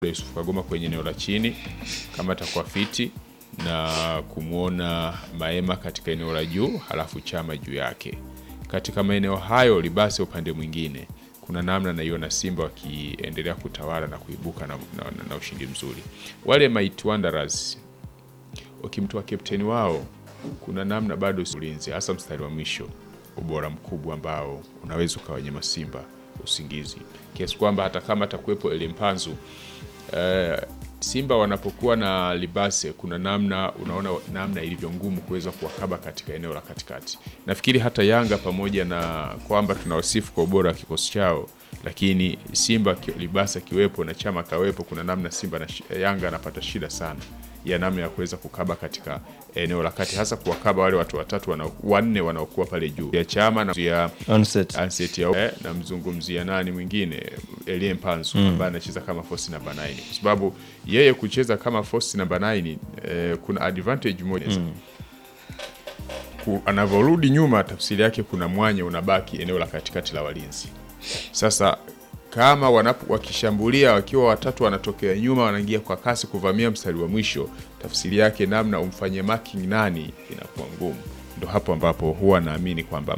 Yusuf Kagoma kwenye eneo la chini kama atakuwa fiti na kumwona Maema katika eneo la juu, halafu Chama juu yake. Katika maeneo hayo Libase upande mwingine, kuna namna naiona Simba wakiendelea kutawala na kuibuka na, na, na, na ushindi mzuri. Wale Mighty Wanderers wakimtoa kapteni wao, kuna namna bado ulinzi, hasa mstari wa mwisho, ubora mkubwa ambao unaweza ukawanyima Simba usingizi kiasi kwamba hata kama atakuwepo Elimpanzu Uh, Simba wanapokuwa na Libase kuna namna unaona namna ilivyo ngumu kuweza kuwakaba katika eneo la katikati. Nafikiri hata Yanga pamoja na kwamba tunawasifu kwa ubora wa kikosi chao, lakini Simba Libase akiwepo na Chama kawepo, kuna namna Simba na Yanga anapata shida sana ya namna ya kuweza kukaba katika eneo la kati, hasa kuwakaba wale watu watatu wana, wanne wanaokuwa pale juu ya Chama na ya Onset. Anset ya eh, namzungumzia nani mwingine Elie Mpanzu ambaye anacheza kama force namba 9 kwa sababu yeye kucheza kama force namba 9 eh, kuna advantage moja Ku- anavyorudi nyuma, tafsiri yake kuna mwanya unabaki eneo la katikati la walinzi. Sasa kama wanapo, wakishambulia wakiwa watatu wanatokea nyuma, wanaingia kwa kasi kuvamia mstari wa mwisho, tafsiri yake namna umfanye marking nani inakuwa ngumu. Ndo hapo ambapo huwa naamini kwamba